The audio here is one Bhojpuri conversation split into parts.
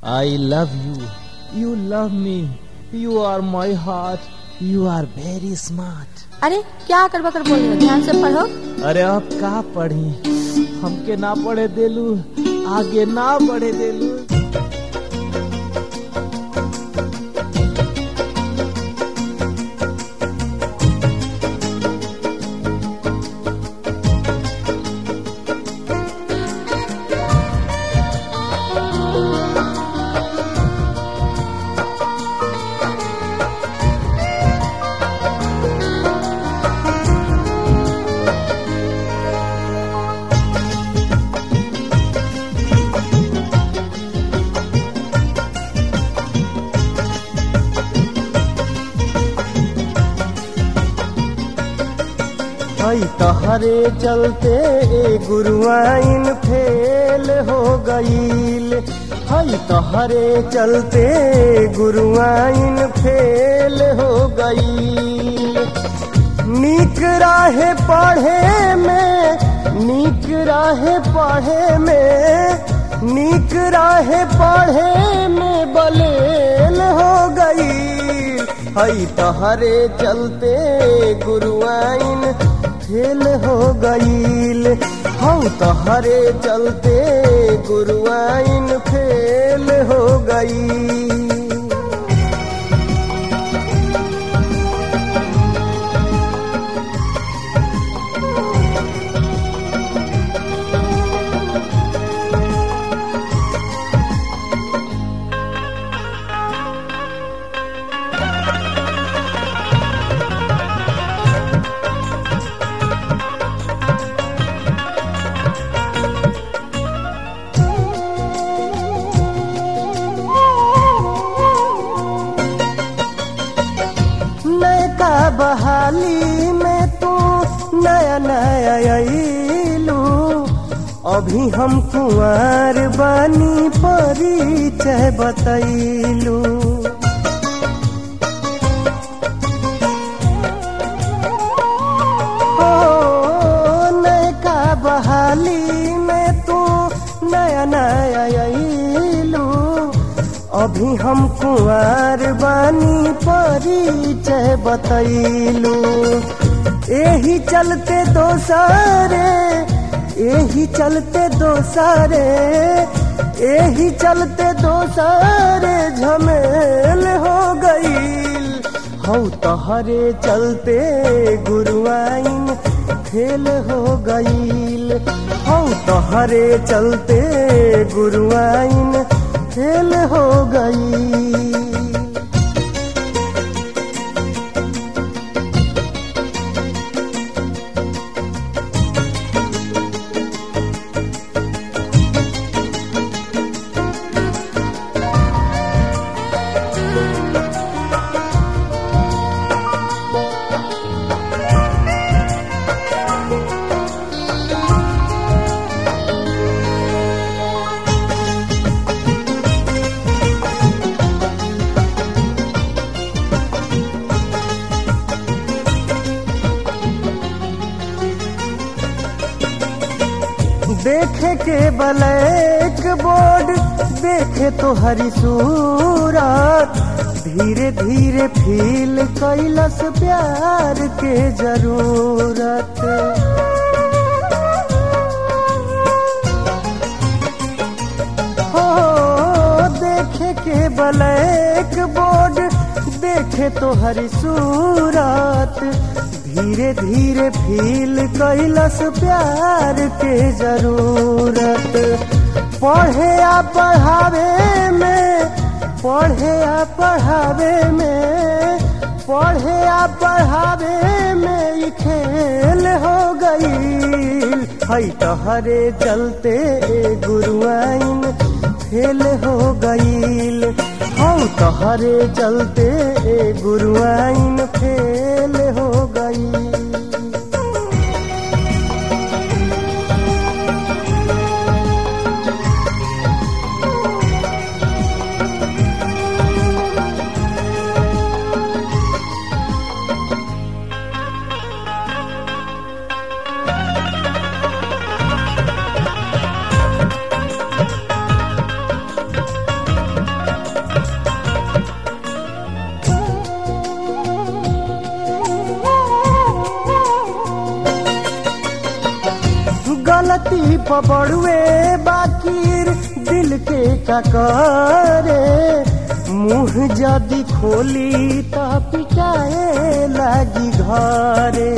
I love you. You love me. You are my heart. You are very smart. अरे क्या कर बकर बोल रहे हो ध्यान से पढ़ो अरे अब का पढ़ी हमके ना पढ़े देलू आगे ना बढ़े देलू हई तहरे चलते ए गुरुआइन फेल हो गईल हई तहरे चलते गुरुआइन फेल हो गईल नीक राहे पढ़े में नीक राहे पढ़े में नीक राहे पढ़े में बलेल हो गईल हई तहरे चलते गुरुआइन फेल हो गईल हम तहरे चलते गुरुआइन फेल हो गई नैका बहाली में तू नया नया अइलू अभी हम कुंवर बानी परिचय बतैलू हो नैका बहाली में तू नया नया अइलू अभी हम कुंवर बानी परिचय बतैलू एही चलते दोसारे एही चलते दोसारे एही चलते दोसारे झमेल हो गईल हौ तहरे चलते गुरुआइन फेल हो गईल हौ तहरे चलते गुरुआइन फेल हो गई देखे के ब्लैक बोर्ड देखे तो हरी सूरत धीरे धीरे फील कैलस प्यार के जरूरत हो देखे के ब्लैक बोर्ड देखे तो हरी सूरत धीरे धीरे फील कैलस प्यार के जरूरत पढ़े आ पढ़ावे में पढ़े आ पढ़ावे में पढ़े आ पढ़ावे में ई खेल हो गई हई तहरे चलते गुरुआइन फेल हो गईल हम तहरे चलते गुरुआइन फेल हो गई पबड़ुए बाकीर दिल के ककारे मुंह जदी खोली त पिटाए लागी घरे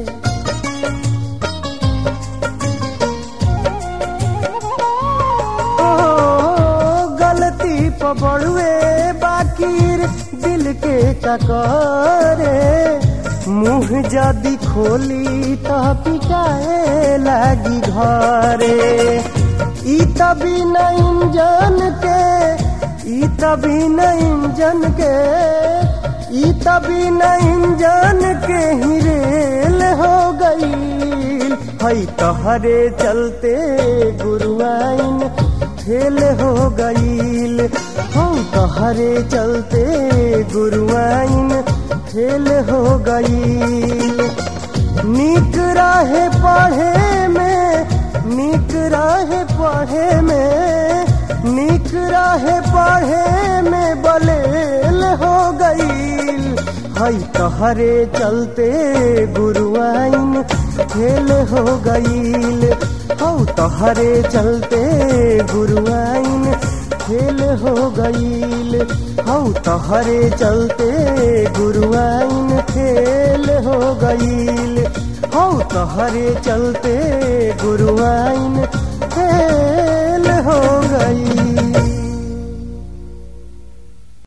ओ गलती पबड़ुए बाकीर दिल के ककारे मुंह जदी खोली त पिटाए लागी घरे ई तभी न इंजन के ई तभी न इंजन के ई तभी न इंजन के ही रेल हो गई हई तहरे चलते गुरुआइन फेल हो गईल हम तहरे चलते गुरुआइन फेल हो गईल नीक राहे पढ़े में नीक राहे पढ़े में नीक राहे पढ़े में बलेल हो गईल हई तहरे चलते गुरुआइन फेल हो गईल हौ तहरे चलते गुरुआइन फेल हो गईल हौ तहरे चलते गुरुआइन फेल हो गईल हौ तहरे चलते गुरुआइन फेल हो गईल